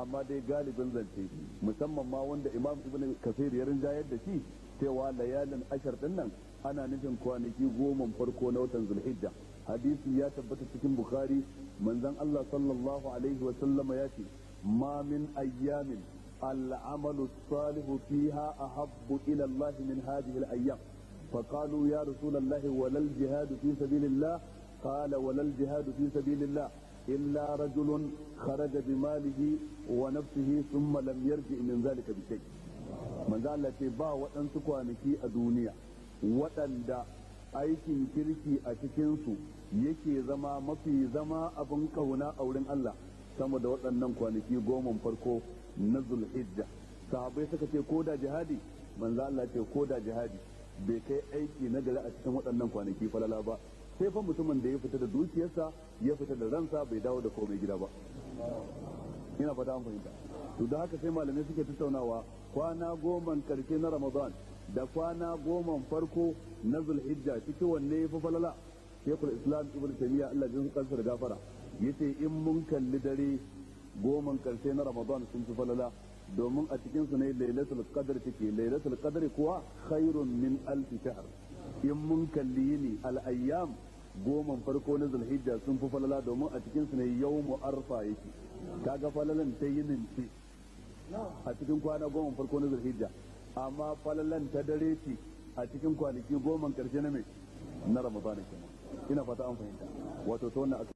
amma dai galibin zance musamman ma wanda imam ibn kasir ya rinjayar da shi cewa layalin ashar din nan ana nufin kwanaki goma farko na watan zulhijja hadisi ya tabbata cikin bukhari manzon Allah sallallahu alaihi wa sallama ya ce ma min ayyamin العمل الصالح فيها أحب إلى الله من هذه الأيام فقالوا يا رسول الله ولا الجهاد في سبيل الله قال ولا الجهاد في سبيل الله إلا رجل خرج بماله ونفسه ثم لم يرجع من ذلك بشيء من ذلك با waɗansu kwanaki a duniya waɗanda aikin kirki a cikinsu yake zama mafi zama abin kauna a wurin Allah sama da waɗannan kwanaki goma farko na zulhijja sahabbai suka ce ko da jihadi manzo Allah ce ko da jihadi bai kai aiki na gari a cikin waɗannan kwanaki falala ba sai fa mutumin da ya fita da dukiyarsa ya fita da ransa bai dawo da komai gida ba ina fata an fahimta to da haka sai malamai suke tattaunawa kwana goma karshe na ramadan da kwana goma farko na zulhijja cikin wanne ya fi falala shekul islam ibn taymiya Allah jin kansa da gafara yace in mun kalli dare goman karshe na ramadan sun fi falala domin a cikin su ne lailatul qadr take lailatul qadr kuwa khairun min alf shahr in mun kalli yini al ayyam goman farko na zulhijja sun fi falala domin a cikin su ne yawmu arfa yake kaga falalan ta yinin ce a cikin kwana goma farko na zulhijja amma falalan ta dare ce a cikin kwanaki goma karshe na mai na ramadan kenan ina fata an fahimta wato ta wannan